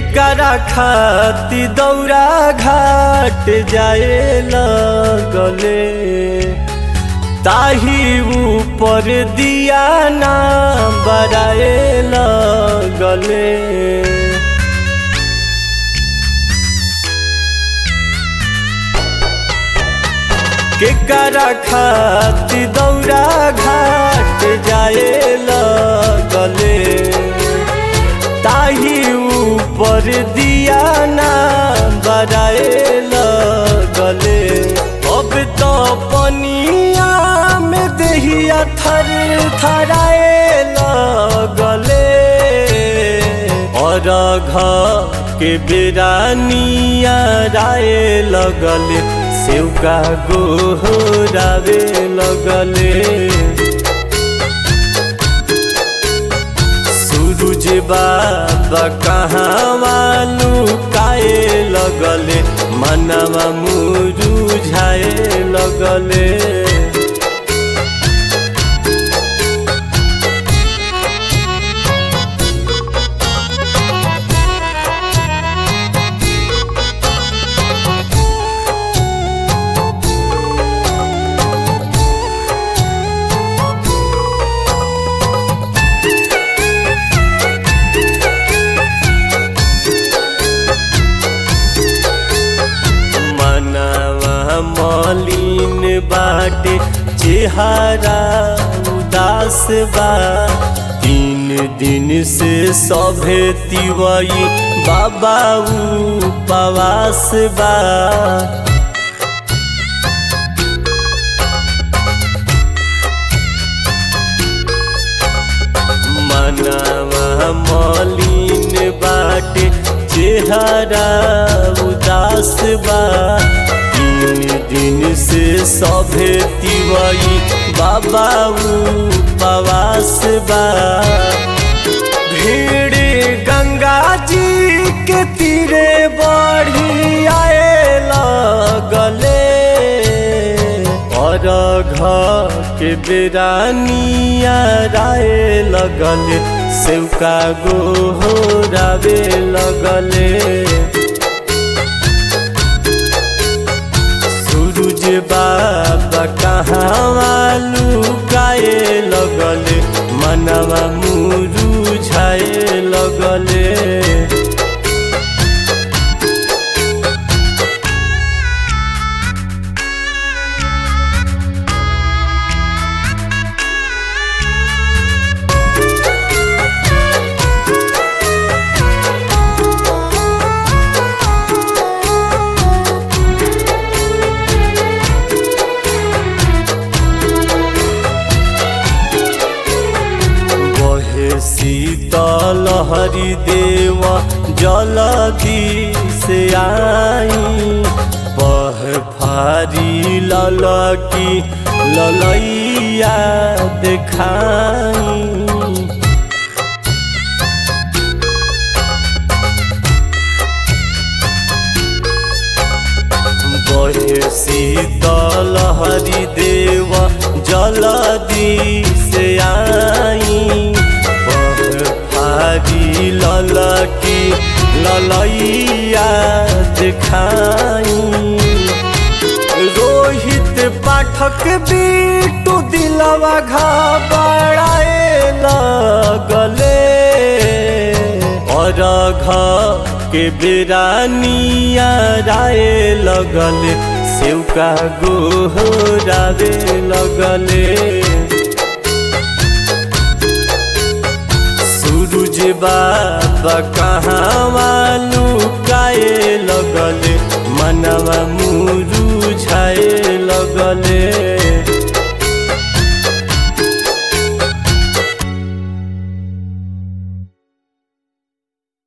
केकरा खाती दौरा घाट जाए लगले ताही ऊपर दिया ना बराए लगले केकरा खाती दौरा घाट जाए लगले ताही ऊपर दिया ना बराए लगले अब तो पनिया में दहिया थर थराए लगले और घ के बेरानिया राय लगले सेवका गोहरावे लगले सूरज बाबा कहाँ वालू काए लगले मनवा मुरुझाए लगले मनवा मलिन बाटे चेहरा उदास बा तीन दिन से सभे तिवई बाबा उपवास बा मनवा मलिन बाटे चेहरा उदास बा तीन दिन से सभे तिवई बाबा उपवास बा भीड़ गंगा जी के तीरे बढ़ी आए लगले और घर के बेरानिया राय लगले सेवका गोहरावे लगले सूरज बाबा कहाँ वालू गाए लगले मनवा मुरुझाए लगले बहे शीतल हरि देव जलदी से आई बह फारी ललकी ललैया देखाई बहे शीतल हरि देव जलदी से आई बह फारी ललकी ललैया दिखाई रोहित पाठक बीटू दिलवा घबराए लगले और घ के बेरानिया राय लगले सेवका गोहरावे लगले सूरज बाबा कहाँ वालू काए लगले मनवा मुरुझाए लगले